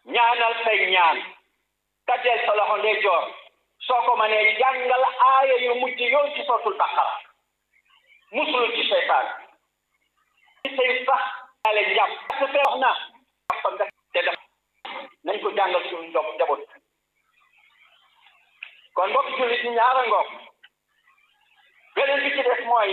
ñaanal say ñaan tajeel sa loxo ndeyjoor soo ko mënee jàngal aaya yu mujj yow ci sootul baqara musulu ci seytaan ci say sax ale njàpp parce que wax na te def nañ ko jàngal suñu ndox njaboot kon mbokk jullit ñi ñaara ngoog beneen bi ci des mooy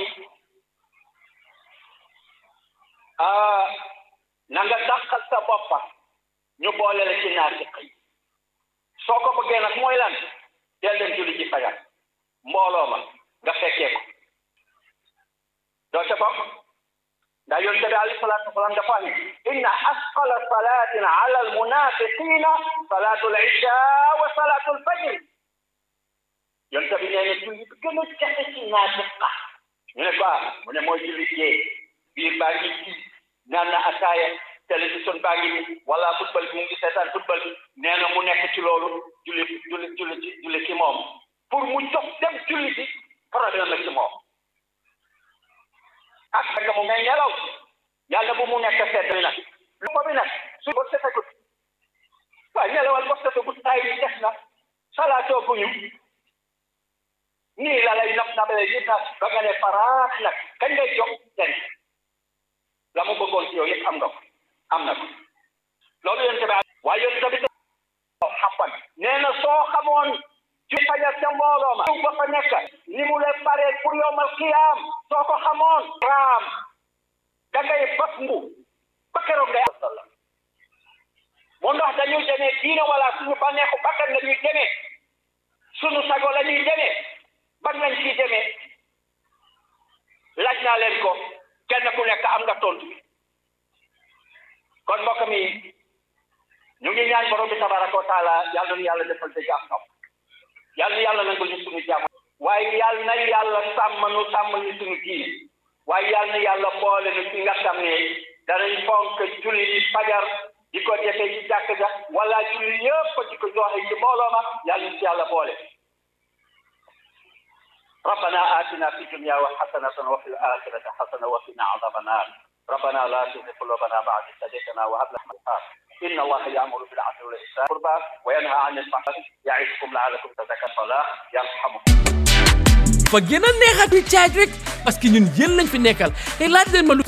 na nga dàqal sa boppa ñu boole la ci naafiq yi soo ko bëggee nag mooy lan del leen julli ci fajar mbooloo ma nga fekkee ko doo ca bokk ndax yonent bi alayhi salaatu wasalaam dafa ne inna asqala salatin ala almunafiqina salatu al isha wa salatu al fajr yonent bi nee na julli bi gën a jafe ci naafiqa ñu ne ko mu ne mooy julli gee biir baa ngi ci naan na ataaya télévision baa ngi ni wala football bi mu ngi seetaan football bi nee na mu nekk ci loolu julli julli julli ci julli ci moom pour mu jox dem julli ci problème la ci moom ak fekk mu ngay nelaw yàlla bu mu nekk sedd bi nag lu ko bi nag su ko setegut waaye nelawal ko setegut ay def na salaatoo bu ñu nii la lay nab nabale yi nag ba nga ne faraax nag kañ ngay jox den la mu bëggoon ci yow yëpp am nga ko am na ko loolu yonte bi waaye yonte bi xappan nee na soo xamoon ci fajar ca mbooloo ma ba fa nekk ni mu lay paree pour yowmal qiyaam soo ko xamoon raam da ngay bas mbu ba keroog ngay am mu ndax dañuy demee diina wala suñu bànneexu bakkan la ñuy demee suñu sago la ñuy demee ban lañ ciy demee laaj naa leen ko kenn ku nekk am nga tontu bi kon mbokk mi ñu ngi ñaan borom bi tabaraka wa taala yàlla na yàlla defal te jàmm nopp yàlla na yàlla nangul ñu suñu jàmm waaye yàlla na yàlla sàmm nu sàmm ñu suñu diin waaye yàlla na yàlla boole nu ci nga xam ne danañ fonk julli yi fajar di ko defee ci jàkk ja wala julli yëpp di ko joxe ci mbooloo ma yàlla ñu ci yàlla boole ربنا آتنا في الدنيا حسنة وفي الآخرة حسنة وقنا عذاب النار ربنا لا تزغ قلوبنا بعد إذ هديتنا وهب لنا من لدنك إن الله يأمر بالعدل والإحسان قربى وينهى عن الفحشاء يعظكم لعلكم تذكرون الصلاة يرحمكم fa gën a neexati caaj rek parce que ñun yéen lañ fi nekkal te laaj leen ma lu